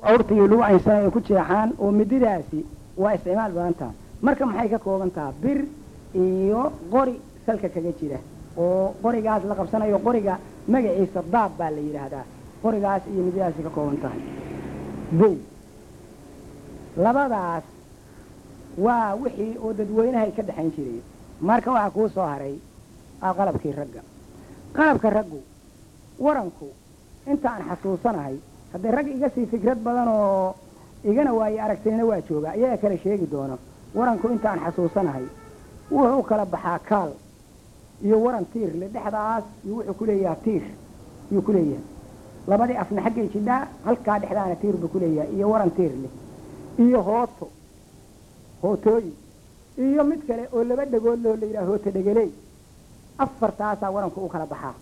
awrtaiyo lagu caynsan ay ku jeexaan oo mididaasi waa isticmaal badan taha marka maxay ka kooban taha bir iyo qori salka kaga jira oo qorigaas la qabsanayo qoriga magaciisa daab baa la yidhaahdaa qorigaas iyo mididaasi ka kooban tahay bow labadaas waa wixii oo dadweynahay ka dhexayn jiray marka waxaa kuu soo haray aa qalabkii ragga qalabka raggu waranku inta aan xasuusanahay haddee rag iga sii fikrad badan oo igana waaye aragtinina waa jooga iyaga kale sheegi doono waranku inta aan xasuusanahay wuxuu u kala baxaa kaal iyo waran tiir le dhexdaas iyo wuxuu ku leeyahay tiir yuu ku leeyahay labadii afna xaggay jidhaa halkaa dhexdaana tiir buu ku leeyahay iyo waran tiir leh iyo hooto hootooyin iyo mid kale oo laba dhegood loo la yidhaha hooto dhegeley afartaasaa waranku u kala baxaa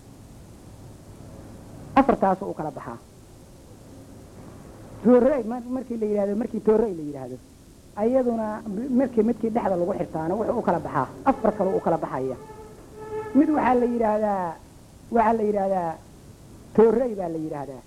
afartaasuu u kala baxaa toorey markii la yidhahdo markii toorey la yidhaahdo ayaduna markii midkii dhexda lagu xirtaana wuxuu u kala baxaa afar kaloo u kala baxaya mid waxaa la yidhaahdaa waxaa la yidhaahdaa toorey baa la yidhaahdaa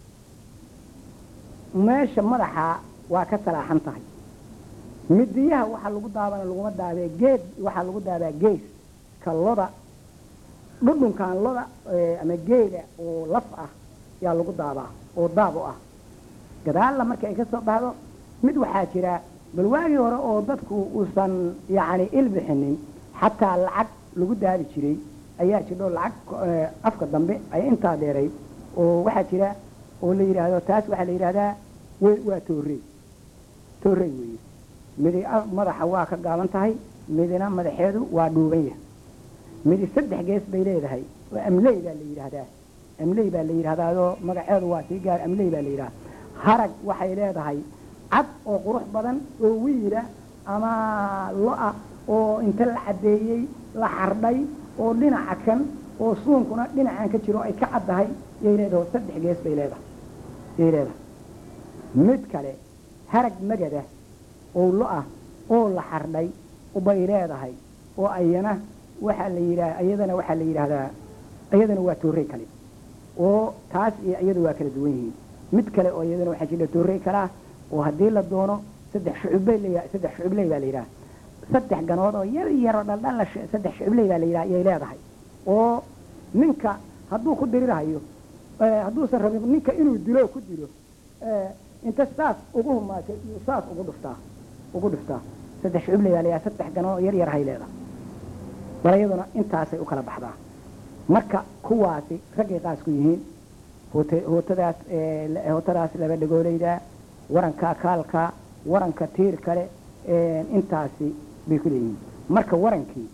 meesha madaxa waa ka salaaxan tahay midiyaha waxaa lagu daabana laguma daabee geed waxaa lagu daabaa gees ka loda dhudhunkan loda ama geeda oo laf ah yaa lagu daabaa oo daab u ah gadaalla marka ay ka soo baxdo mid waxaa jira bal waagii hore oo dadku uusan yacni ilbixinin xataa lacag lagu daabi jiray ayaa jidho lacag afka dambe ay intaa dheeray oo waxaa jira oo la yidhaahdo taas waxaa la yidhahdaa waa toorey toorey weeye midi madaxa waa ka gaaban tahay midina madaxeedu waa dhuuban yahay midi saddex gees bay leedahay oo amley baa la yidhaahdaa amley baa la yidhahdaayoo magaceedu waa sii gaar amley baa la yidhahdaa harag waxay leedahay cad oo qurux badan oo wiila ama lo-a oo inta la caddeeyey la xardhay oo dhinaca kan oo suunkuna dhinacan ka jiro ay ka caddahay yay leedahay saddex gees bay leedahay yay leedahay mid kale harag magada oo lo-ah oo la xardhay bay leedahay oo ayana waxaa la yidhaha iyadana waxaa la yidhaahdaa iyadana waa toorey kale oo taas iyo iyadu waa kala duwan yihiin mid kale oo iyadana waxaa jira toorey kale ah oo haddii la doono saddex shucubbay la saddex shucubley baa la yidhaha saddex ganood oo yar yaro dhaldhalla saddex shucubley baa la yidhaha yay leedahay oo ninka hadduu ku dirirahayo hadduusan rabin ninka inuu dilo ku dilo inta saas ugu humaatay iyo saas ugu dhuftaa ugu dhuftaa saddex shucubley baa la yidhaha saddex ganood oo yar yar hay leedahay bal iyaduna intaasay u kala baxdaa marka kuwaasi raggay qaas ku yihiin hootadaas hootadaas laba dhegoolayda waranka kaalka waranka tiir kale intaasi bay ku leeyihiin marka warankii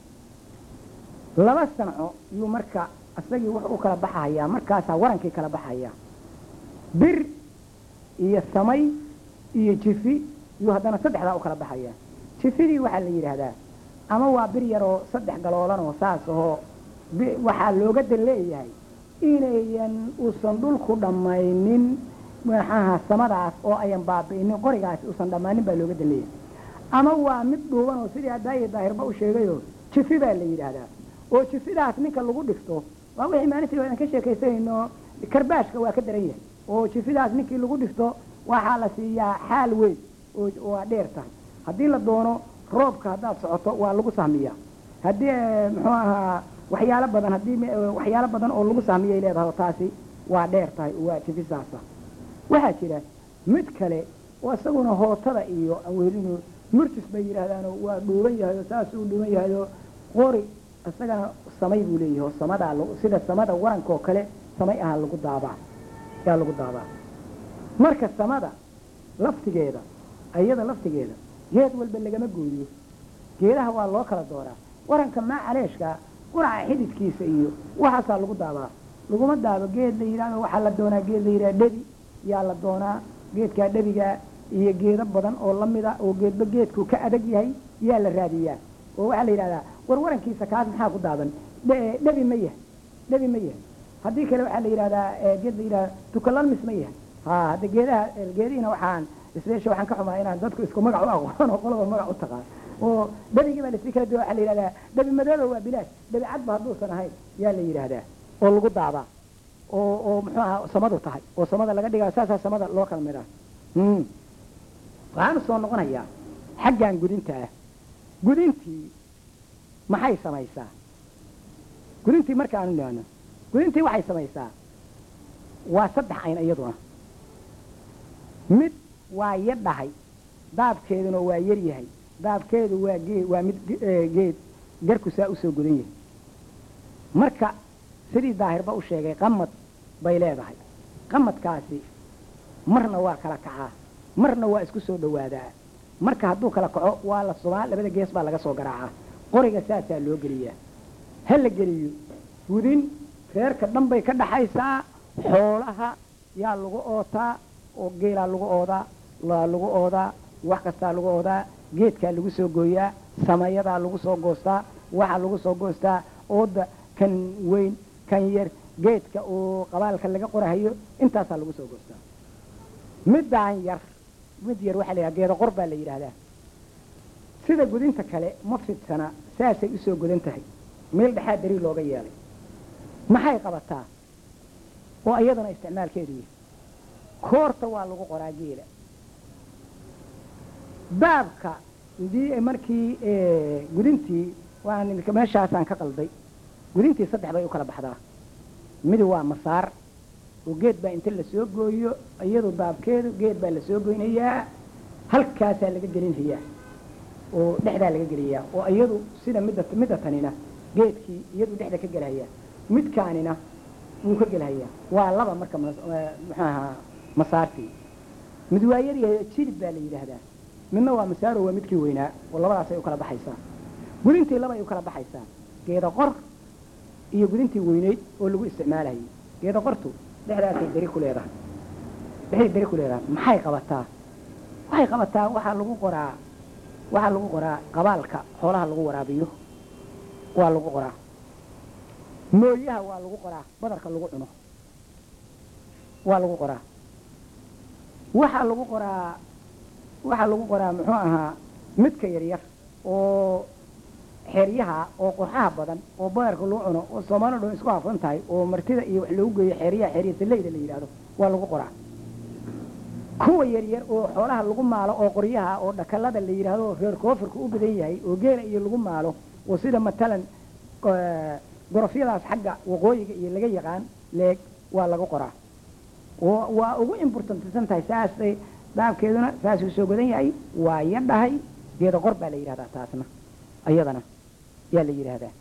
laba sanco yuu marka isagii wuxuu u kala baxayaa markaasaa warankii kala baxayaa bir iyo samay iyo jifi yuu haddana saddexdaa u kala baxayaa jifidii waxaa la yidhaahdaa ama waa bir yaroo saddex galoolan oo saas ahoo waxaa looga dan leeyahay inayan uusan dhulku dhammaynin maxaha samadaas oo ayan baabi'inin qorigaasi uusan dhammaanin baa looga dan leeyahay ama waa mid dhuuban oo sidii hadaaye daahirba u sheegayoo jifi baa la yidhaahdaa oo jifidaas ninka lagu dhifto waa wixii maalintii aan ka sheekaysanayno karbaashka waa ka daran yahay oo jifidaas ninkii lagu dhifto waxaa la siiyaa xaal weyn oo waa dheer tahay haddii la doono roobka haddaad socoto waa lagu sahmiyaa haddii muxuu ahaa waxyaalo badan haddii waxyaalo badan oo lagu sahmiyay leedahay taasi waa dheer tahay waa jifisaasa waxaa jira mid kale oo isaguna hootada iyo awelinu murtis bay yidhaahdaanoo waa dhuuban yahay oo saasuu dhuuban yahay oo qori isagana samay buu leeyahay oo samadaa sida samada waranka oo kale samay aha lagu daabaa yaa lagu daabaa marka samada laftigeeda ayada laftigeeda geed walba lagama gooyo geedaha waa loo kala dooraa waranka maa caleeshka quraca xididkiisa iyo waxaasaa lagu daabaa laguma daabo geed la yidhahdo waxaa la doonaa geed la yidhahdo dhebi yaa la doonaa geedkaa dhebigaa iyo geedo badan oo lamida oo geedba geedku ka adag yahay yaa la raadiyaa oo waxaa la yidhahdaa war warankiisa kaas maxaa ku daaban dhebi ma yahay dhebi ma yahay haddii kale waxaa la yidhahdaa geed la yidhahda tukalalmis ma yahay ha hadda geedaha geedihiina waxaan isbeesha waxaan ka xumaa inaan dadku isku magac u aqoon oo qolaba magac u taqaan oo dhebigii baa lasii kala duwa waxaa la yidhahdaa dhebi madooba waa bilaash dhebi cadba hadduusan ahayn yaa la yidhaahdaa oo lagu daabaa oo oo muxuu ahaa samadu tahay oo samada laga dhigayo saasaa samada loo kala midhaa Mm. waxaanu soo noqonayaa xaggan gudinta ah gudintii maxay samaysaa gudintii markaanu nihahno gudintii waxay samaysaa waa saddex ayn iyaduna mid waa yadhahay daabkeeduna waa yar yahay daabkeedu waa geed waa mid ge- ee, geed garku saa usoo gudan yahay marka sidii daahirba u sheegay qamad bay leedahay qamadkaasi marna waa kala kacaa marna waa isku soo dhowaadaa marka hadduu kala kaco waa la subaa labada gees baa laga soo garaacaa qoriga saasaa loo geliyaa ha la geliyo gudin reerka dhan bay ka dhaxaysaa xoolaha yaa lagu ootaa oo geelaa lagu oodaa laa lagu oodaa wax kastaa lagu oodaa geedkaa lagu soo gooyaa samayadaa lagu soo goostaa waxaa lagu soo goostaa ooda kan weyn kan yar geedka oo qabaalka laga qorahayo intaasaa lagu soo goostaa middaan yar mid yar waxaa la yidhaha geeda qor baa la yidhaahdaa sida gudinta kale ma fidsana saasay usoo gudan tahay meel dhexaa dari looga yeelay maxay qabataa oo iyaduna isticmaalkeedu yahay koorta waa lagu qoraa geela baabka hadii markii eh, gudintii waan meeshaasaan ka qalday gudintii saddex bay u kala baxdaa mid waa masaar oo geed baa inta lasoo gooyo iyadu baabkeedu geed baa lasoo goynayaa halkaasaa laga gelinhayaa oo dhexdaa laga geliyaa oo iyadu sida midda midda tanina geedkii iyadu dhexda ka gelhayaa midkaanina wuu ka gelhayaa waa laba marka mas- eh, muxuu ahaa masaartii mid waa yaryahay jilib baa la yidhaahdaa midna waa masaaro waa midkii weynaa oo labadaasay u kala baxaysaa gudintii labay u kala baxaysaa geeda qor iyo gudintii weyneyd oo lagu isticmaalayay geeda qortu dhexdaasay dari ku leedahay dhexday dari ku leedahay maxay qabataa waxay qabataa waxaa lagu qoraa waxaa lagu qoraa qabaalka xoolaha lagu waraabiyo waa lagu qoraa mooyaha waa lagu qoraa badarka lagu cuno waa lagu qoraa waxaa lagu qoraa waxaa lagu qoraa muxuu ahaa midka yaryar oo xeeryaha oo qorxaha badan oo badarka lagu cuno oo soomaalida dhan isku hafan tahay oo martida iyo wax loogu geeyo xeeryaha xeerya saleyda la yidhaahdo waa lagu qoraa kuwa yaryar oo xoolaha lagu maalo oo qoryaha oo dhakalada la yidhaahdo oo reer koofirka u badan yahay oo geela iyo lagu maalo oo sida matalan eh, gorofyadaas xagga waqooyiga iyo laga yaqaan leeg waa lagu qoraa oo waa ugu importantisan tahay saasay daabkeeduna saasuu soo godan yahay waa yadhahay geeda qor baa la yidhahdaa taasna ayadana yaa la yidhaahdaa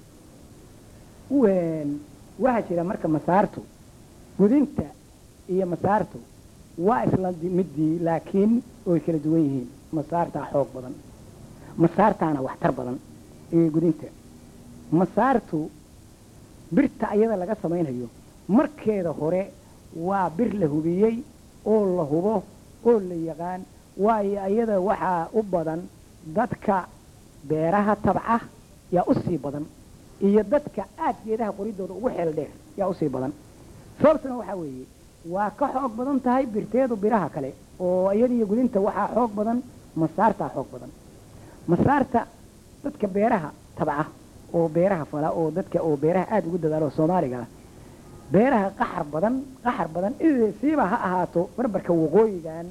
Wen- waxaa jira marka masaartu gudinta iyo masaartu waa isla di- midii laakiin way kala duwan yihiin masaartaa xoog badan masaartaana waxtar badan ee gudinta masaartu birta ayada laga samaynayo markeeda hore waa bir la hubiyey oo la hubo oo la yaqaan waayo ayada waxaa u badan dadka beeraha tabca yaa u sii badan iyo dadka aad geedaha qoridooda ugu xeel dheer yaa usii badan sababtuna waxaa weeye waa ka xoog badan tahay birteedu biraha kale oo iyadiyo gudinta waxaa xoog badan masaartaa xoog badan masaarta dadka beeraha tabca oo beeraha fala oo dadka oo beeraha aada ugu dadaalo oo soomaaliga ah beeraha qaxar badan qaxar badan i- siiba ha ahaato barbarka waqooyigan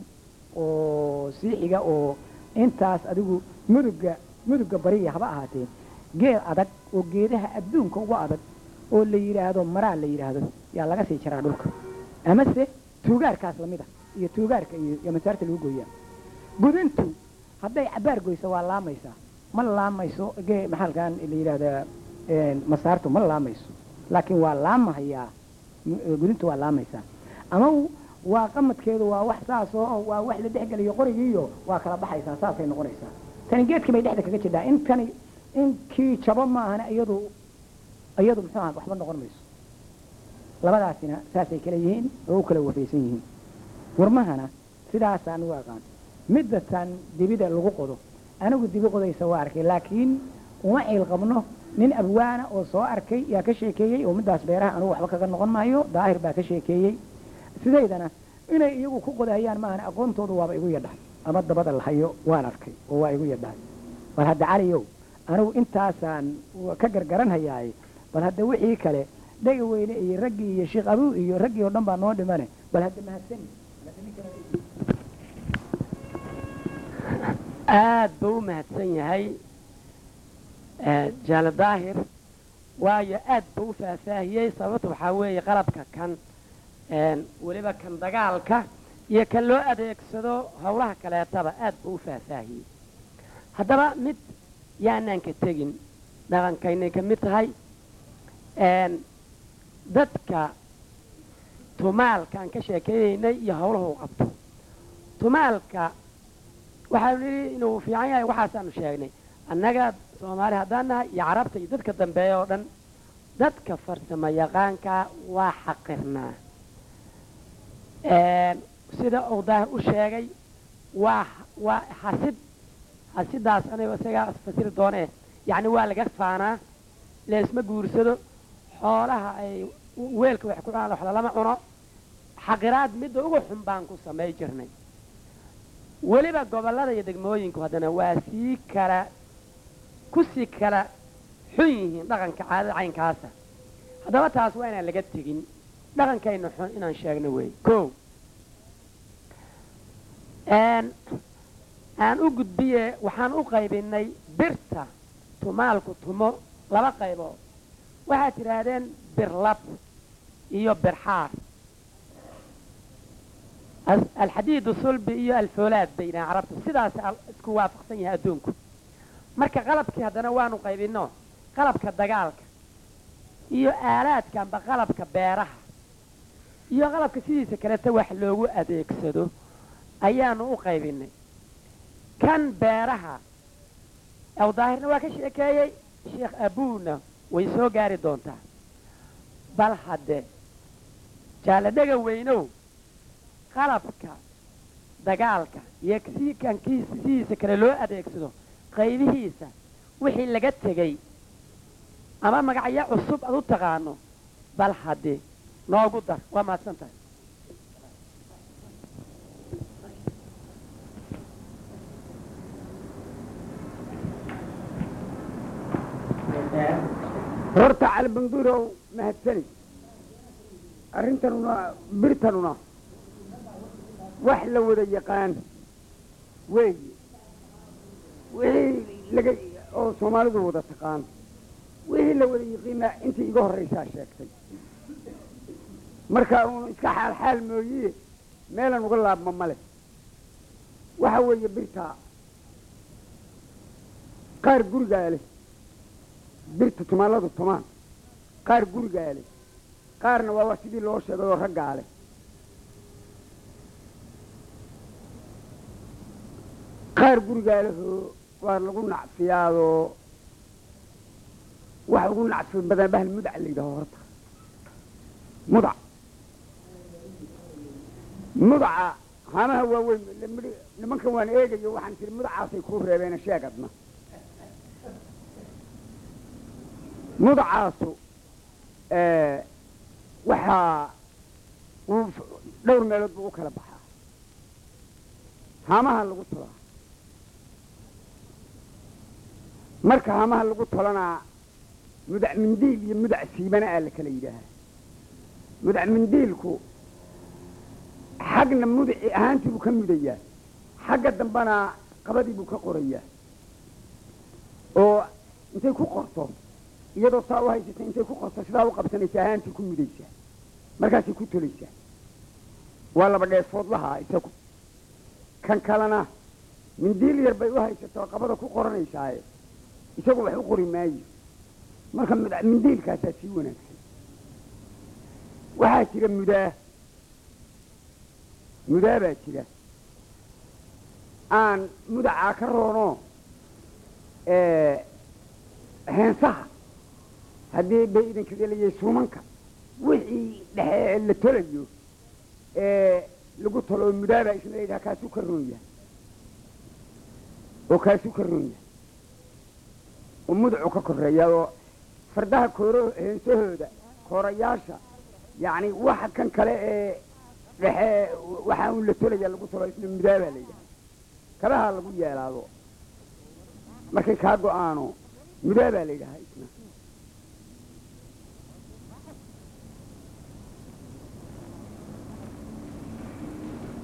oo siixiga oo intaas adigu muduga muduga bariya haba ahaatee geed adag oo geedaha adduunka ugu adag oo la yidhaahdo maraa la yidhaahdo yaa laga sii jaraa dhulka amase tuugaarkaas lamid ah iyo tuugaarka iyo iyo masaarta lagu gooyaa gudintu hadday cabaar goyso waa laamaysaa ma laamayso gee maxalkan la yidhaahdaa een, masaartu ma laamayso laakiin waa laamahayaa m- gudintu waa laamaysaa ama w- waa qamadkeedu waa wax saas oo waa wax la dhexgeliyo qorigiiyo waa kala baxaysaa saasay noqonaysaa tani geedkii bay dhexda kaga jirtaa in tani inkii jabo maahana iyadu iyadu muxuu aha waxba noqon mayso labadaasina saasay kala yihiin oo u kala wafaysan yihiin warmahana sidaasaan u aqaan midda tan dibida lagu qodo anigu dibi qodaysa waa arkay laakiin uma ciil qabno nin abwaana oo soo arkay yaa ka sheekeeyey oo middaas beeraha anugu waxba kaga noqon maayo daahir baa ka sheekeeyey sidaydana inay iyagu ku qodahayaan maahana aqoontoodu waaba igu yadhahay ama dabada la hayo waan arkay oo waa igu yadhahay bal hadda caliyow anigu intaasaan ka gargaranhayaaye bal hadda wixii kale dhega weyne iyo raggii iyo sheekh abuu iyo raggii oo dhan baa noo dhimane bal hadda mahadsani aad buu u mahadsan yahay jaale daahir waayo aad buu u faahfaahiyey sababta waxaa weeye qalabka kan weliba kan dagaalka iyo kan loo adeegsado howlaha kaleetaba aad buu u faahfaahiyey haddaba mid yaanaan ka tegin dhaqankaynay ka mid tahay dadka tumaalkaan ka sheekeynaynay iyo howlaha u qabto tumaalka waxaanu nidhi inuu fiican yahay waxaasaanu sheegnay annaga soomaali haddaan nahay iyo carabta iyo dadka dambeeya oo dhan dadka farsamo yaqaankaa waa xaqirnaa sida uu daahir u sheegay waa waa xasid xasidaas aniga isagaa fasiri doonee yacni waa laga faanaa leesma guursado xoolaha ay weelka wax ku cunaan wax lalama cuno xaqiraad midda ugu xun baan ku samay jirnay weliba gobollada iyo degmooyinku haddana waa sii kala ku sii kala xun yihiin dhaqanka caadada caynkaasa haddaba taas waa inaan laga tegin dhaqankayna xun inaan sheegno wey ko aan u gudbiye waxaan u qaybinay birta tumaalku tumo laba qaybood waxaad tidhaahdeen birlab iyo birxaar alxadiidu sulbi iyo alfoolaad bay yidhahan carabtu sidaas isku waafaqsan yahay adduunku marka qalabkii haddana waanu qaybino qalabka dagaalka iyo aalaadka amba qalabka beeraha iyo qalabka sidiisa kaleta wax loogu adeegsado ayaanu u qaybinay kan beeraha aw daahirna waa ka sheekeeyey sheekh abuuna way soo gaari doontaa bal hadde jaale dhega weynow qalabka dagaalka iyo sii kankiisa sidiisa kale loo adeegsado qaybihiisa wixii laga tegey ama magacyo cusub ad u taqaano bal hadde noogu dar waa mahadsan tahay horta calibanduurow mahadsani arrintanuna birtanuna wax la wada yaqaan weeye wixii laga oo soomaalidu wada taqaan wixii la wada yaqiinaa intii iga horraysaa sheegtay marka uun iska xaal xaal mooye meelan uga laabma male waxa weeye birtaa qaar gurigaa leh birta tumaaladu tumaan qaar gurigaa leh qaarna waa wax sidii loo sheegay oo raggaa leh qaar gurigaa lehoo waa lagu nacfiyaadoo waxa ugu nacfi badan bahal mudac la yidhaho horta mudac mudaca haamaha waaweyn nimankan waan eegayo waxaan tiri mudacaasay kuu reebeena sheegadna mudacaasu waxaa uu dhowr meelood buu u kala baxaa haamaha lagu tolaa marka haamaha lagu tolanaa mudac mindiil iyo mudac siibana aa la kala yidhaahaa mudac mindiilku xagna mudaci ahaantii buu ka mudayaa xagga dambana qabadii buu ka qorayaa oo intay ku qorto iyadoo saa u haysata intay ku qorto sidaa u qabsanaysa ahaantii ku mudaysaa markaasay ku tolaysaa waa laba dheefoodlahaa isagu kan kalena mindiil yar bay u haysato qabada ku qoranaysaaye isagu wax u qori maayo marka mindiilkaasaa sii wanaagsan waxaa jira mudaa mudaa baa jira aan mudacaa ka roono heensaha haddii bay idinka gelayay suumanka wixii dhexe la tolayo ee lagu tolo oo mudaabaa isna layidhaha kaasuu ka roon yahay oo kaasuu ka roon yahay oo mudacu ka koreeya oo fardaha kooro heensahooda koorayaasha yacni waxa kan kale ee dhexe waxaa un la tolaya lagu tolo isna mudaabaa la yidhaha kabaha lagu yeelaado markay kaa go-aano mudaabaa la yidhahaa isna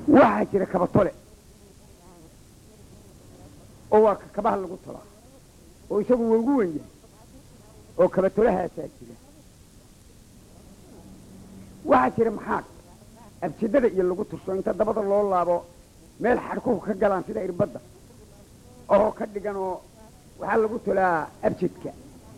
waxaa jira kabatole oo waa ka kabaha lagu tolaa oo isagu waa ugu wen yahay oo kabatolahaasaa jira waxaa jira maxaad abjidada iyo lagu tursho inta dabada loo laabo meel xadhkuhu ka galaan sida irbadda oo ka dhigan oo waxaa lagu tolaa abjidka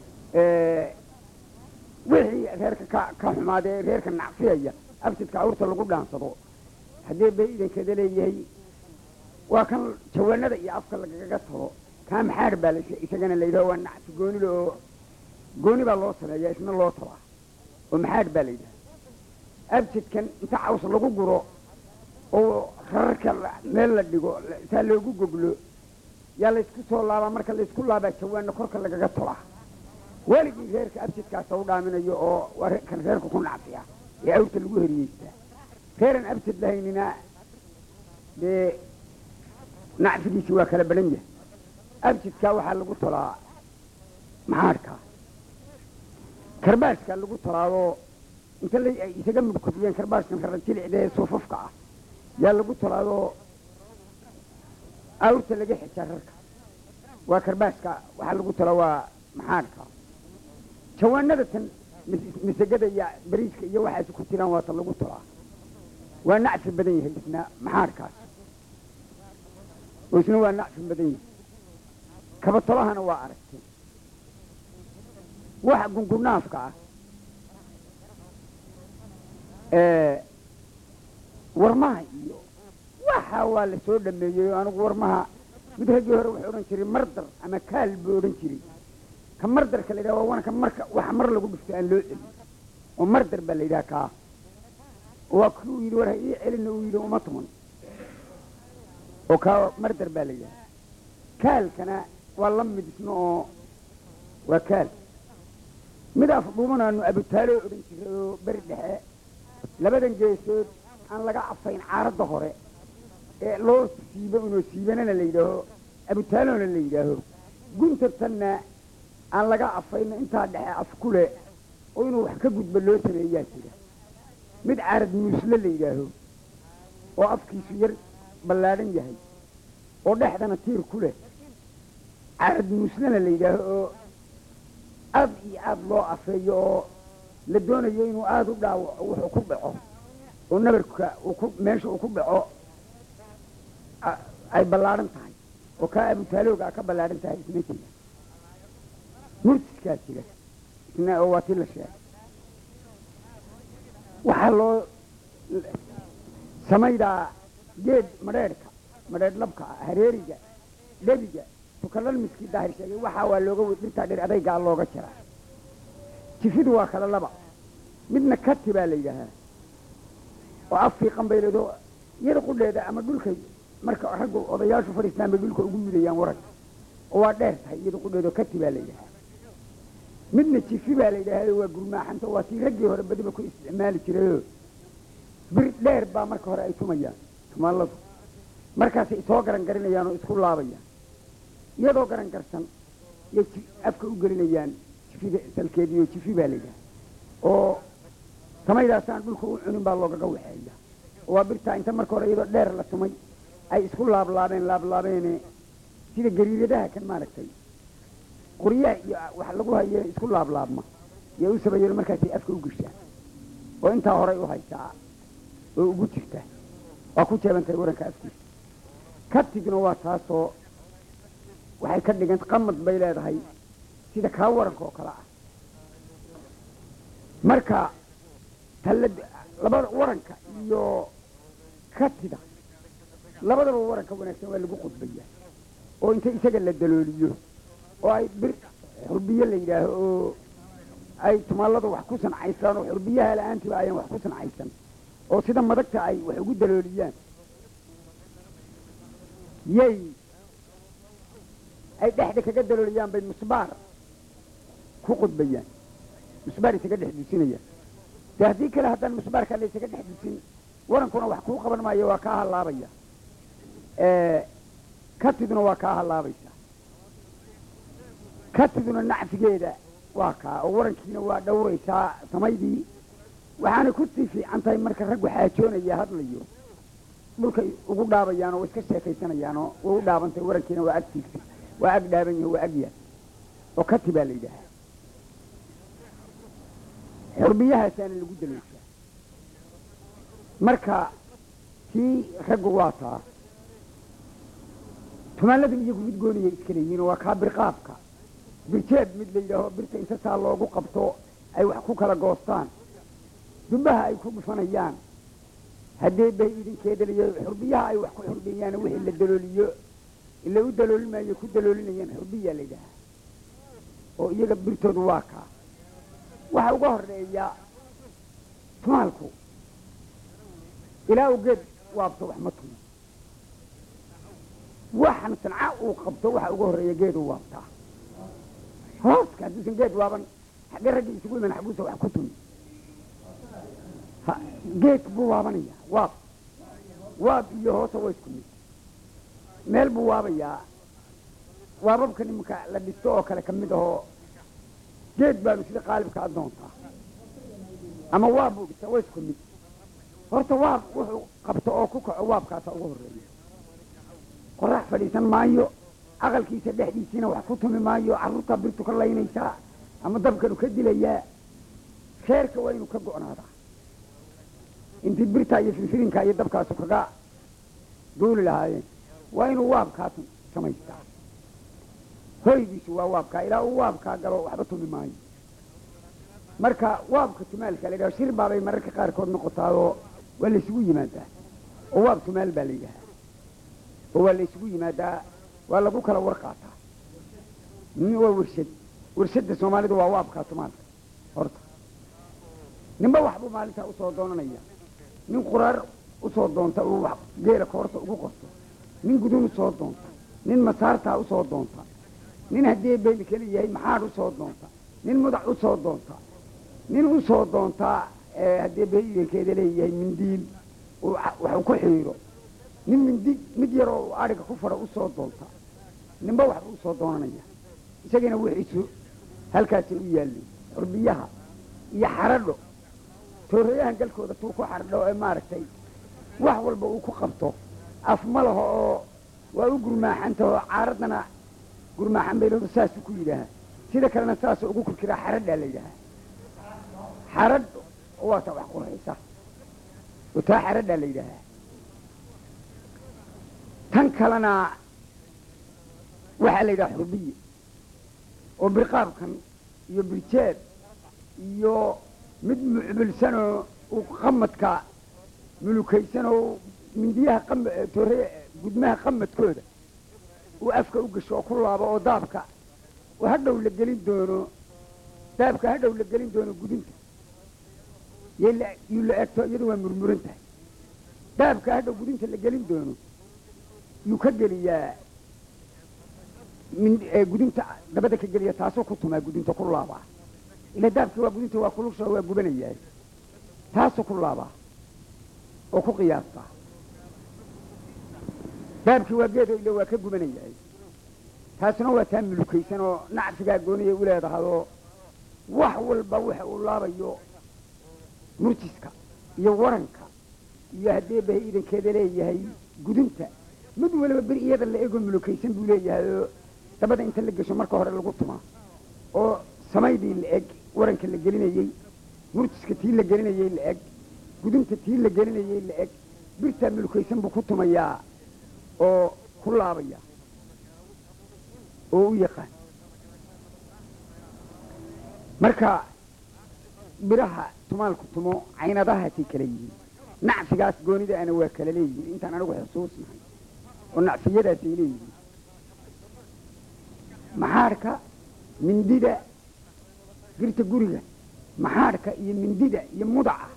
wixii reerka ka ka xumaadee reerka nacfiyaya abjidka awrta lagu dhaansado haddii bay idankeeda leeyahay waa kan jawaanada iyo afka lagaga tolo kaa maxaar baa la isagana la yidhaha waa nacfi goonida oo gooni baa loo sameeyaa isna loo tolaa oo maxaar baa la yidhaha abjidkan inta caws lagu guro oo rararka meel la dhigo saa loogu goglo yaa laysku soo laabaa marka laysku laabaa jawaana korka lagaga tolaa weligii reerka abjidkaasa u dhaaminayo oo waa kan reerka ku nacfiya ee awrta lagu heriyeystaa reeran abjid lahaynina dee nacfigiisi waa kala badhan yahay abjidkaa waxaa lagu tolaa maxaadhkaa karbaashkaa lagu tolaadoo inta la ay isaga mudkudiyeen karbaashkan rara jilicda ee suufafka ah yaa lagu tolaadoo awrta laga xijaa rarka waa karbaashka waxaa lagu tolaa waa maxaadhka jawaanada tan masagada iyo bariiska iyo waxaas ku jiraan waa tan lagu tolaa waa nacfi badan yahay isna maxaadhkaas oo isna waa nacfi badan yahay kabatolahana waa aragtay waxa gungunaafka ah warmaha iyo waxa waa la soo dhameeyey oo anigu warmaha mid raggii hore wuxuu odhan jiray mardar ama kaal buu odhan jiray ka mardarka la yidhaha waa wanka marka waxa mar lagu dhifto aan loo celin oo mardar baa la yidhaha kaa waa kii uu yidhi war ha ii celina uu yidhi uma tuman oo kaa mardar baa la yidhaha kaalkana waa la mid isna oo waa kaal mid af dhuumanaanu abutaalo odhan jiray oo beri dhexe labadan geesood aan laga afayn caaradda hore ee loo siibo inoo siibanana la yidhaaho abutaalona la yidhaaho guntartanna aan laga afayna intaa dhexe af ku leh oo inuu wax ka gudbo loo sameeyaa jira mid caarad muusle la yidhaaho oo afkiisu yar ballaadhan yahay oo dhexdana tiir ku leh caarad muuslena la yidhaaho oo aad iyo aad loo afeeyo oo la doonayo inuu aada u dhaawaco wuxuu ku dhaco oo nabarka uu ku meesha uu ku dhaco ay ballaadhan tahay oo kaa abutaaloogaa ka ballaadhan tahay isna jira murtiskaa jira isna oo waa tii la sheegay waxaa loo samaydaa geed madheedhka madheedh labka ah hareeriga dhebiga tukalan miskii daahir sheegay waxaa waa looga dhirtaa dheer adaygaa looga jiraa jifidu waa kala laba midna kati baa la yidhaahaa oo af fiiqan bay leedo iyada qudheeda ama dhulkay marka raggu odayaashu fadhiistaan bay dhulka ugu mudayaan warag oo waa dheer tahay iyada qudheedo kati baa la yidhahaa midna jifi baa la yidhaahdo waa gurmaaxanta waa tii raggii hore badiba ku isticmaali jirayoo bir dheer baa marka hore ay tumayaan tumaaladu markaasay soo garan garinayaan oo isku laabayaan iyadoo garan garsan yay afka u gelinayaan jifida salkeediiyo jifi baa la yidhaha oo samaydaasaan dhulka u cunin baa loogaga waxeeya oo waa birtaa inta marka hore iyadoo dheer la tumay ay isku laablaabeen laablaabeene sida gariiradaha kan maaragtay qoryaha iyo wax lagu haye isku laablaabma iyo u sameeyeen markaasay afka u geshaan oo intaa horay u haysaa oo ugu jirta waa ku jeebantahay waranka afkiisa katigna waa taasoo waxay ka dhigan qamad bay leedahay sida kaa waranka oo kale ah marka talla labada waranka iyo katida labadaba waranka wanaagsan waa lagu qudbaya oo inta isaga la dalooliyo oo ay bir xurbiye la yidhaaho oo ay tumaalada wax ku sancaysaan oo xurbiyaha la-aantiba ayaan wax ku sancaysan oo sida madagta ay wax ugu dalooliyaan yay ay dhexda kaga dalooliyaan bay musbaar ku qudbayaan musbaar isaga dhex dusinayaan de haddii kale haddaan musbaarkaa la isaga dhex dusin warankuna wax kuu qaban maayo waa kaa hallaabaya katiduna waa kaa hallaabaysa katiduna nacfigeeda waa kaa oo warankiina waa dhowraysaa samaydii waxaana kusii fiican tahay marka raggu xaajoonaya hadlayo dhulkay ugu dhaabayaan oo iska sheekaysanayaan oo way u dhaabantay warankiina waa ag tiigtay waa ag dhaaban yahay waa ag yaal oo kati baa la yidhaahaa xurbiyahaasaana lagu dalayshaa marka kii raggu waa taa tumaaladan iyagu mid gooniyay iska leeyihiin oo waa kaa birqaabka birjeeb mid la yidhaaho birta inta saa loogu qabto ay wax ku kala goostaan dubbaha ay ku dhufanayaan haddee bay idinkeedaliyo xurbiyaha ay wax ku xurbeeyaan wixii la dalooliyo ila u daloolimayo ku daloolinayaan xurbiyaa la yidhaahaa oo iyaga birtoodu waa kaa waxa uga horeeya tumaalku ilaa uu geed waabto wax ma tumo waxan sanca uu qabto waxa uga horeeya geeduu waabtaa hooska hadduusan geed waaban xagge ragga isugu iman xaguusa wax ku tumi geed buu waabanaya waab waab iyo hoosa waa isku mid meel buu waabayaa waababka nimanka la dhisto oo kale kamid ahoo geed baanu sida qaalibka adoontaa ama waab buu dhista waa isku mid horta waab wuxuu qabto oo ku kaco waabkaasa uga horeeya qorax fadhiisan maayo aqalkiisa dhexdiisiina wax ku tumi maayo carruurtaa birtu ka laynaysaa ama dabkanu ka dilayaa reerka waa inuu ka go'naadaa intii birtaa iyo firfirinkaa iyo dabkaasu kaga duuli lahaayeen waa inuu waabkaa samaystaa hoygiisu waa waabkaa ilaa uu waabkaa galo waxba tumi maayo marka waabka tumaalka la yidhaha shir baabay mararka qaarkood noqotaayoo waa la isugu yimaadaa oo waab tumaal baa la yidhahaa oo waa la isugu yimaadaa waa lagu kala war qaataa waa warshad warshadda soomaalidu waa waabkaa tumaalka horta ninba waxbuu maalintaa usoo doonanaya nin quraar usoo doonta uu wax geela koorta ugu qorto nin gudun usoo doonta nin masaartaa usoo doonta nin haddii bayl keli yahay maxaad usoo doonta nin mudac usoo doonta nin usoo doontaa haddii bayilkeeda leeyahay mindiil wax ku xiiro nin mindi mid yaroo adhiga ku fadha usoo doonta ninba waxba usoo doonanaya isagiina wixiisu halkaasay u yaalleen xurbiyaha iyo xaradho tooreeyahan galkooda tuu ku xardho ee maaragtay wax walba uu ku qabto af ma laho oo waa u gurmaaxantahoo caaraddana gurmaaxan baylooda saasuu ku yidhaahaa sida kalena saasoo ugu kurkiraa xaradhaa la yidhaahaa xaradh waata wax qurxaysa oo taa xaradhaa la yidhaahaa tan kalena waxaa la yidhaha xurbiye oo birqaabkan iyo birjeeb iyo mid mucbilsanoo uu qamadka mulukaysanoo mindiyaha toore gudmaha qamadkooda uu afka u gasho oo ku laabo oo daabka oo hadhow la gelin doono daabka hadhow la gelin doono gudinta yuu la egto iyadu waa murmuran tahay daabka hadhow gudinta la gelin doono yuu ka geliyaa gudinta dabada ka geliya taasoo ku tumaa gudinta ku laabaa ila daabkii waa gudinta waa kulusha waa gubanayaa taasoo ku laabaa oo ku qiyaastaa daabkii waa geedo ila waa ka gubanayahay taasuna waa taa mulukaysan oo nacfigaa gooniyay u leedahayoo wax walba waxa uu laabayo murjiska iyo waranka iyo haddee bahay idankeeda leeyahay gudinta mid waliba bir iyada la egoo mulukaysan buu leeyahay oo dabada inta la gesho marka hore lagu tumaa oo samaydii la eg waranka la gelinayey murjiska tii la gelinayey la eg gudinta tii la gelinayey la eg birtaa mulukaysan buu ku tumayaa oo ku laabaya oo u yaqaan marka biraha tumaalku tumo caynadahaasay kala yihiin nacfigaas goonida ana waa kala leeyihiin intaan anigu xusuusnahay oo nacfiyadaasay leeyihiin maxaadhka mindida birta guriga maxaadhka iyo mindida iyo mudaca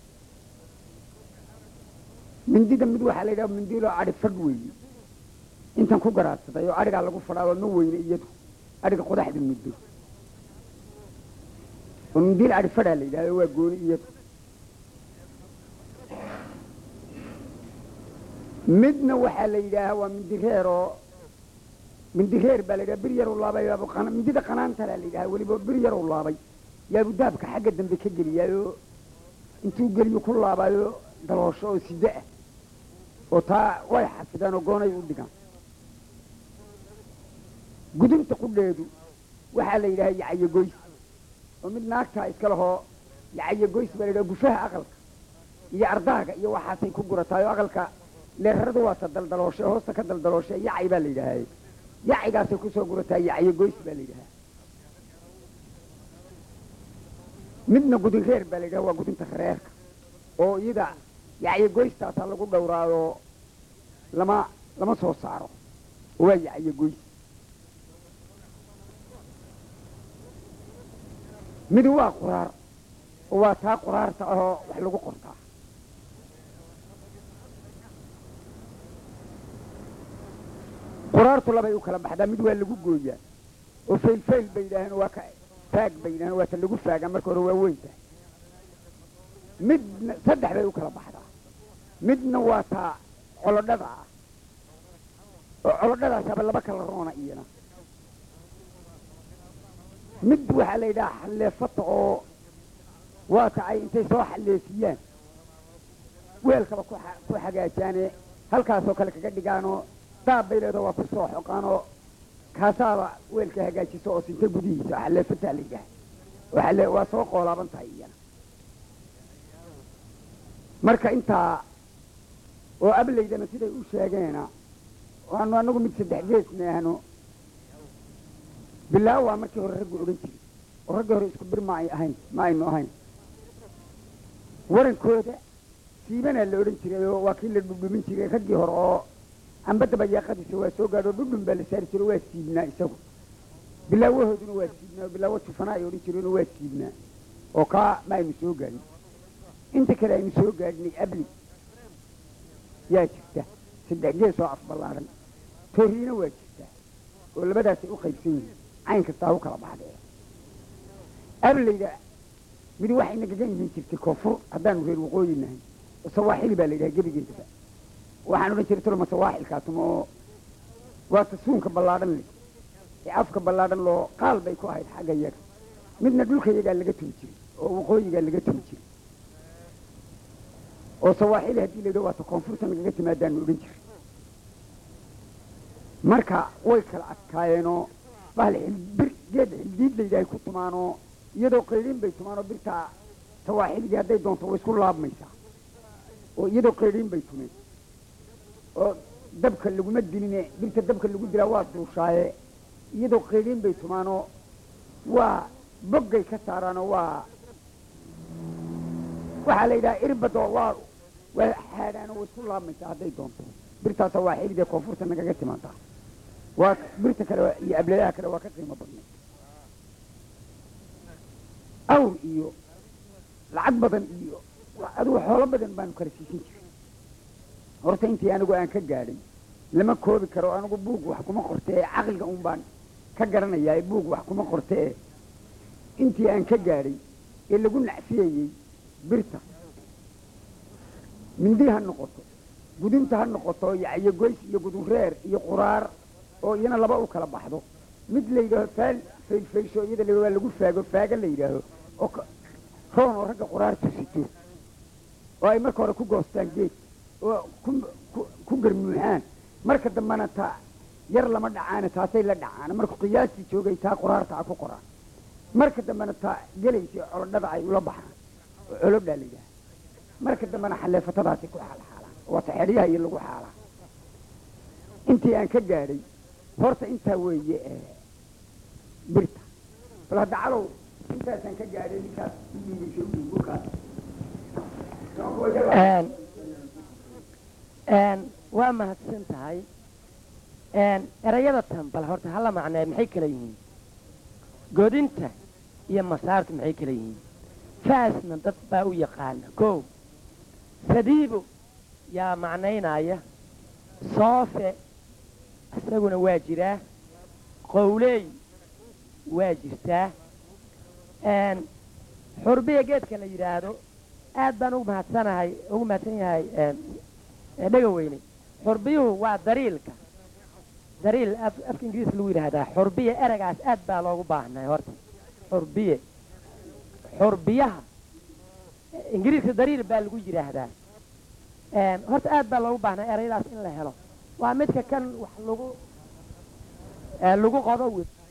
mindida mid waxaa la yidhaha mindiloo adhi fadh weeye intan ku garaadsaday oo adhigaa lagu fadhaaba ma weyne iyadu adhiga qodaxda muddo oo mindil adhi fadhaa la yidhahdo waa gooni iyadu midna waxaa la yidhaahaa waa mindireer oo mindireer baa la yidhaha bir yaruu laabay mindida qanaantalaa la yidhaha weliba bir yaruu laabay yaabu daabka xagga dambe ka geliyaayo intuu geliyo ku laabayo daloosho oo sida ah oo taa way xafidaan oo goonay u dhigaan gudunta qudheedu waxaa la yidhaha yacayo goys oo mid naagtaa iska lahoo yacayo goys baa la yidhaha gufaha aqalka iyo ardaaga iyo waxaasay ku gurataay oo aqalka leeraradu waata daldalooshe hoosta ka daldalooshe yacay baa la yidhaahaye yacigaasay kusoo gurataa yacayo goys baa la yidhahaa midna gudin reer baa la yidhaha waa gudinta reerka oo iyada yacayo goystaasaa lagu dhowraayoo lama lama soo saaro oo waa yacayo goys midi waa quraar oo waa taa quraarta ahoo wax lagu qortaa quraartu labay u kala baxdaa mid waa lagu gooyaa oo faylfayl bay yidhaaheen waa ka faag bay yidhaheen waa ta lagu faagaa marka hore waa weyn tahay midna saddex bay u kala baxdaa midna waa taa colodhada ah oo colodhadaasaba laba kala roona iyana mid waxaa la yidhaha xalleefata oo waa ta ay intay soo xalleefiyaan weelkaba ku xa- ku xagaajaane halkaasoo kale kaga dhigaanoo daab bay leedaha waa ku soo xoqaanoo kaasaaba weelka hagaajiso oo sinta gudihiisa xalleefataa la yidhaha oo xalle- waa soo qoolaaban tahay iyana marka intaa oo ablaydana siday u sheegeena waanu anagu mid saddex gees meahno bilaaw waa markii hore raggu odhan jiray oo raggii hore isku bir ma ay ahayn ma aynu ahayn warankooda siibanaa la odhan jiray oo waa kii la dhudhumin jiray raggii hore oo amba dabayaaqadiisa waa soo gaadho dhudhun baa la saari jiray waa siibnaa isagu bilaawahooduna waa siibnaa oo bilaawo jufanaa ay odhan jireen oo waa siibnaa oo kaa ma aynu soo gaadhin inta kale aynu soo gaadhinay abli yaa jirta saddex gees oo afballaaran tooriina waa jirtaa oo labadaasay u qaybsan yihiin cayn kastaa u kala baxdee ablayda mid waxay nagaga iman jirtay koonfur haddaanu reer waqooyi nahay oo sawaaxili baa la yidhaha gebigeedaba waxaan odhan jiray tolma sawaaxilkaasuma oo waa tasuunka ballaadhan leh ee afka ballaadhan loo qaal bay ku ahayd xagga yaga midna dhulka yagaa laga tumi jiray oo waqooyigaa laga tumi jiray oo sawaaxili haddii la yidhaha waata koonfurta nagaga timaadaanu odhan jiray marka way kala adkaayeenoo bahal xilbir geed xildiid la yidhahay ku tumaanoo iyadoo qaydhin bay tumaanoo birtaa sawaaxiligii hadday doonto way isku laabmaysaa oo iyadoo qaydhin bay tumeen oo dabka laguma diline birta dabka lagu dilaa waa duushaaye iyadoo qaydhin bay tumaanoo waa boggay ka saaraanoo waa waxaa la yidhaha irbadoo waa waa xaadhaanoo way isku laabmaysaa hadday doonto birtaa sawaaxiligee koonfurta nagaga timaadaa waa birta kale waa- iyo abladaha kale waa ka qiimo badnay awr iyo lacag badan iyo wa- adigu xoolo badan baanu kala siisan jiray horta intii anigu aan ka gaadhay lama koobi karo anigu buug wax kuma qorte ee caqliga un baan ka garanayaa ee buug wax kuma qorte ee intii aan ka gaadhay ee lagu nacfiyayey birta mindi ha noqoto gudinta ha noqoto yacyo goys iyo gudun reer iyo quraar oo iyana laba u kala baxdo mid la yidhaaho faal faylfaysho iyada la waa lagu faago faaga la yidhaaho oo ka- roon oo ragga quraartu sito oo ay marka hore ku goostaan geed oo ku ku- ku garmuuxaan marka dambena ta yar lama dhacaane taasay la dhacaan markuu qiyaastii joogay taa quraarta a ku qoraan marka dambena ta gelaysa colodhada ay ula baxaan oo colodhaa la yidhaha marka dambena xaleefatadaasi ku xaalxaalaan waa taxeeryaha iyo lagu xaalaa intii aan ka gaadhay horta intaa weeye ee birta bal hadda calow intaasaan ka gaadhay ninkaas bukaas Een, een, waa mahadsan tahay Een, erayada tan bal horta hala macnee maxay kala yihiin godinta iyo masaartu maxay kala yihiin faasna dad baa u yaqaana ko sadiibo yaa macnaynaya soofe isaguna waa jiraa qowley waa jirtaa Een, xurbiya geedka la yidhaahdo aad baan ugu mahadsanahay ugu mahadsan yahay een, ee dhega weyne xurbiyuhu waa dariilka dariil af afka ingiriis lagu yidhaahdaa xurbiya eragaas aad baa loogu baahnay horta xurbiye xurbiyaha ingiriiska dariil baa lagu yidhaahdaa horta aad baa loogu baahnaa erayadaas in la helo waa midka kan wax lagu lagu qodo